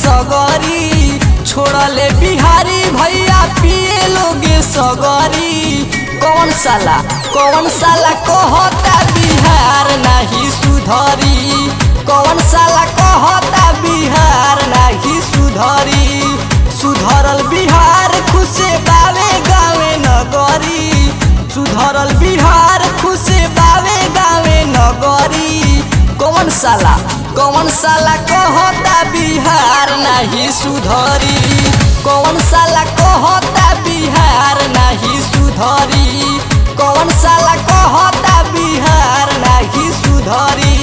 सगरी छोड़ले बिहारी भैया पिए लोगे सगरी कौन साला कौन साला कहता बिहार नहीं सुधरी कौन साला कहता बिहार नहीं सुधरी सुधरल बिहार खुशे बावे गावे नगरी सुधरल बिहार खुशे बावे गावे नगरी कौन साला कौन साला कहता बिहार नहीं सुधरी कौन साला कहता बिहार नहीं सुधरी कौन साला कहता बिहार नहीं सुधरी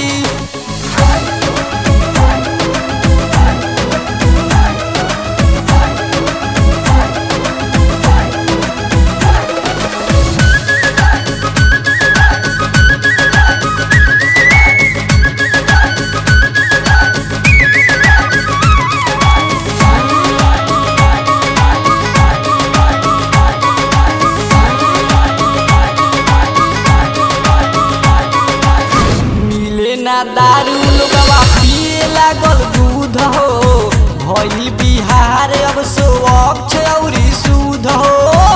मिले ना दारू लोगवा पिए लागल दूध हो भई बिहार अब स्वच्छ औरी शुद्ध हो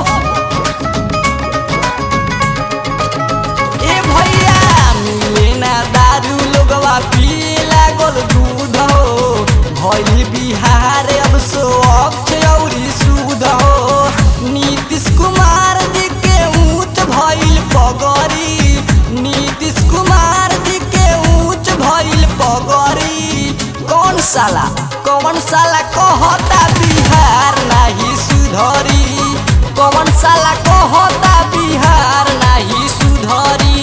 ए भैया मिले ना दारू लोगवा पिए लागल दूध हो भई बिहार अब स्वच्छ औरी शुद्ध हो नीतीश कुमार जी के ऊँच भइल पगरी नीतीश कुमार जी के ऊँच भइल पगरी कौन साला कौन साला कहता बिहार नहीं सुधरी कौन साला कहता बिहार नहीं सुधरी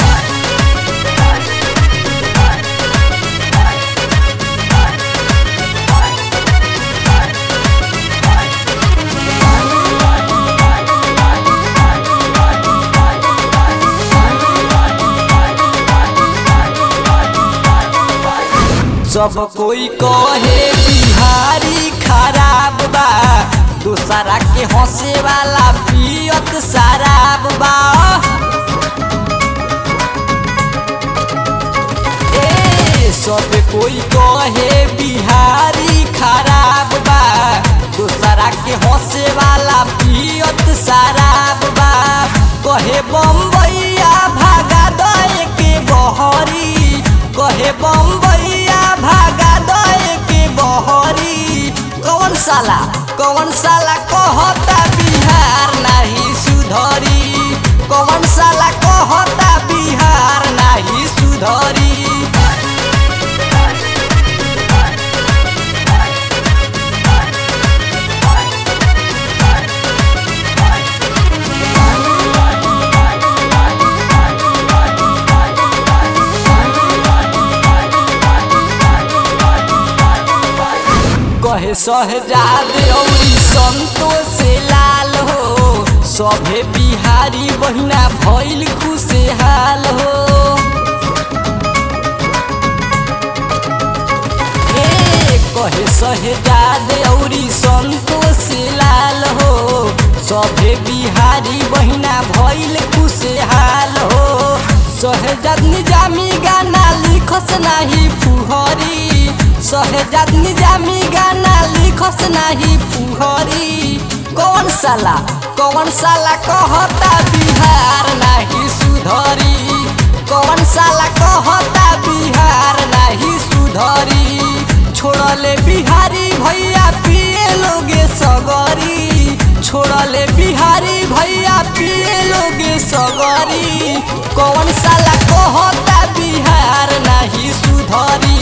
सब कोई कहे बिहारी खराब बा दूसरा के हंसे वाला पियत शराब बा ए सब कोई कहे बिहारी खराब बा दूसरा के हंसे वाला पियत शराब बा कहे बम्बैया भागा दए के बहरी कहे बम्बैया भागा दए के बहरी कौन साला कौन साला कहता बिहार नहीं सुधरी कौन साला कहता बिहार नहीं सुधरी कहे सहजाद औरी संतोष लाल हो सभे बिहारी बहिना भइल खुशहाल हो ए कहे सहजाद औरी संतोष लाल हो सभे बिहारी बहिना भइल खुशहाल हो सहजाद निजामी गाना लिखस नाही फुहरी सहजाद निजामी गाना लिखस नाही फुहरी कौन साला कौन साला कहता बिहार नाही सुधरी कौन साला कहता बिहार नाही सुधरी छोड़ले बिहारी भैया पिए लोगे सगरी छोड़ले बिहारी भैया पिए लोगे सगरी कौन साला कहता बिहार नहीं सुधरी